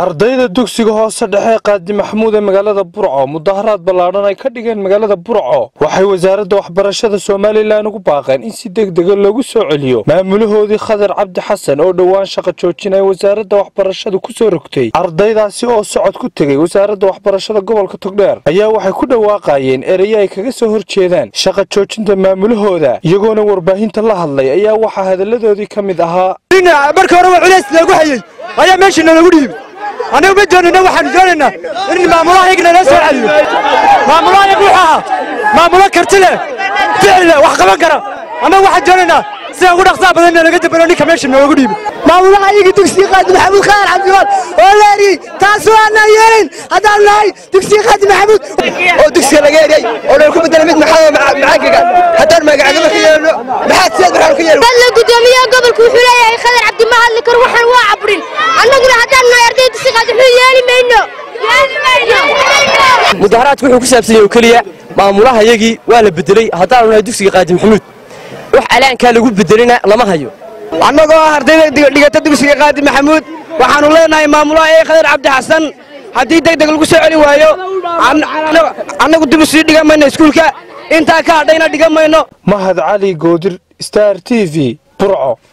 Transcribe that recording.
ardayda dugsiga hoose dhexe qaadi maxamuud ee magaalada burco mudaharaad ballaadhan ay ka dhigeen magaalada burco waxay wasaaradda waxbarashada somalilan ugu baaqeen in si degdega loogu soo celiyo maamulahoodii khadar cabdi xasan oo dhowaan shaqa joojin ay wasaaradda waxbarashada ku soo rogtay ardaydaasi oo socod ku tegey wasaaradda waxbarashada gobolka togdheer ayaa waxay ku dhawaaqayeen erayo ay kaga soo hor jeedaan shaqa joojinta maamulahooda iyagoona warbaahinta la hadlay ayaa waxaa hadalladoodii ka mid ahaa marka hore waa culays loogu hayey ayaa meeshiina lagu dhiibay annagu ma doonayna waxaanu doonaynaa in maamulaha iyagna loo soo celiyo maamulaha iyagu wuxuu ahaa maamulo karti leh ficil leh wax qaban kara annagu waxaan doonaynaa sida ugu dhaqsaha badanna laga dambelo ninka meesha noogu dhiibay maamulaha iyaga dugsiga qaadi maxamuud khayr cabdiwaal oo leeri taas waana yeelin haddaan nahay dugsiga qaadi maxamuud oo dugsiga laga eriyay oo dhan ku bedela mid maxaa macaankaga haddaan magacagaba ka yeelno maxaad siyaad markaan ka yeelno la gudoomiyaha gobolku wuxuu leeyahay khadar cabdi ma hadli karo waxaan waa cabrin annaguna haddaan nahay arday dugsiga qaadi wuxuu yeeli mayno mudaharaadku wuxuu ku saabsan yahay oo keliya maamulaha yagii waa la bedelay haddaanu nahay dugsiga qaadi maxamuud wax alaankaa lagu bedelina lama hayo annagoo ah ardayda dhigata dugsiga qaadi maxamuud waxaanu leenahay maamulaha ee khadar cabdi xasan haddii deg deg lagu soo celi waayo annagu dib u sii dhigan mayno iskuulka intaa ka hadhayna dhigan mayno mahad cali goodir star t v burco